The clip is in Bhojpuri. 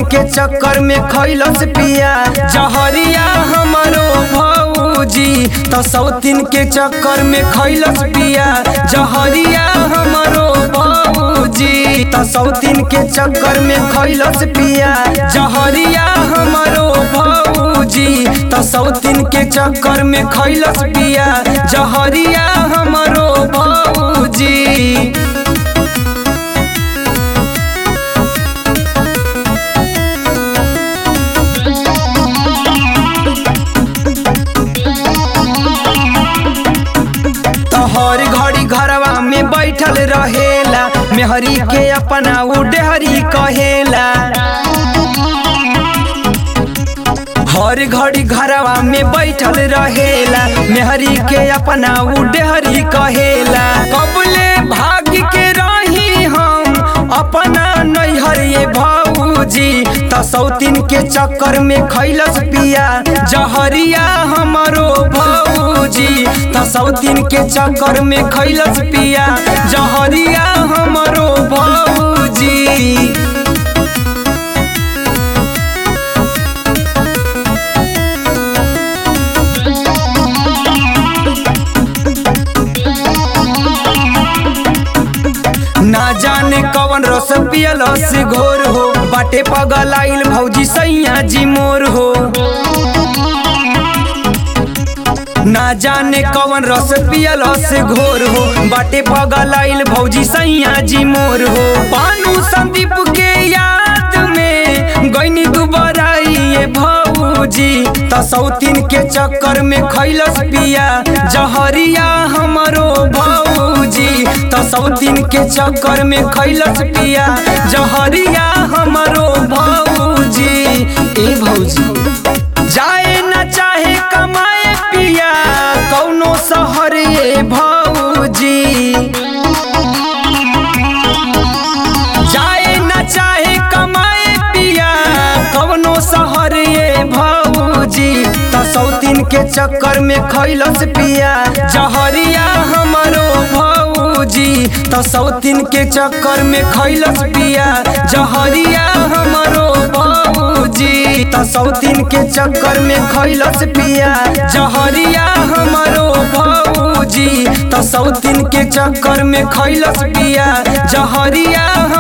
सौतीन के चक्कर में खैलस पिया जहरिया हमरो भौजी त सौतीन के चक्कर में खैलस पिया जहरिया हमरो भौजी त सौतीन के चक्कर में खैलस पिया जहरिया हमरो भौजी त सौतीन के चक्कर में खैलस पिया जहरिया हमरो भौजी तोहर घड़ी घरवा में बैठल रहेला मेहरी के अपना उडेहरी कहेला हर घड़ी घरवा में बैठल रहेला मेहरी के अपना उडेहरी कहेला कबले भाग के रही हम अपना नैहर ये भौजी त सौतीन के चक्कर में खैलस पिया जहरिया हमरो भौजी त सौतीन के चक्कर में खैलस पिया जहरिया हमरो भौजी ना जाने कवन रस पियलस घोर हो बाटे पगल आइल भौजी सैया जी मोर हो ना जाने कवन रस पियलस घोर हो बाटे पगल आइल भौजी सैया जी मोर हो पानू संदीप के याद में गईनी दुबराई ये भौजी त सौतीन के चक्कर में खैलस पिया जहरिया हमरो भौजी त सौतीन के चक्कर में खैलस पिया जहरिया हमरो भौजी ए भौजी जाए न चाहे कमाए पिया कौनो शहर ये भौजी जाए न चाहे कमाए पिया कवनो शहर ये भौजी त सौतीन के चक्कर में खैलस पिया जहरिया हमरो भौजी त सौतीन के चक्कर में खैलस पिया जहरिया हमरो भौजी त सौतीन के चक्कर में खैलस पिया जहरिया हमरो भौजी त सौतीन के चक्कर में खैलस पिया जहरिया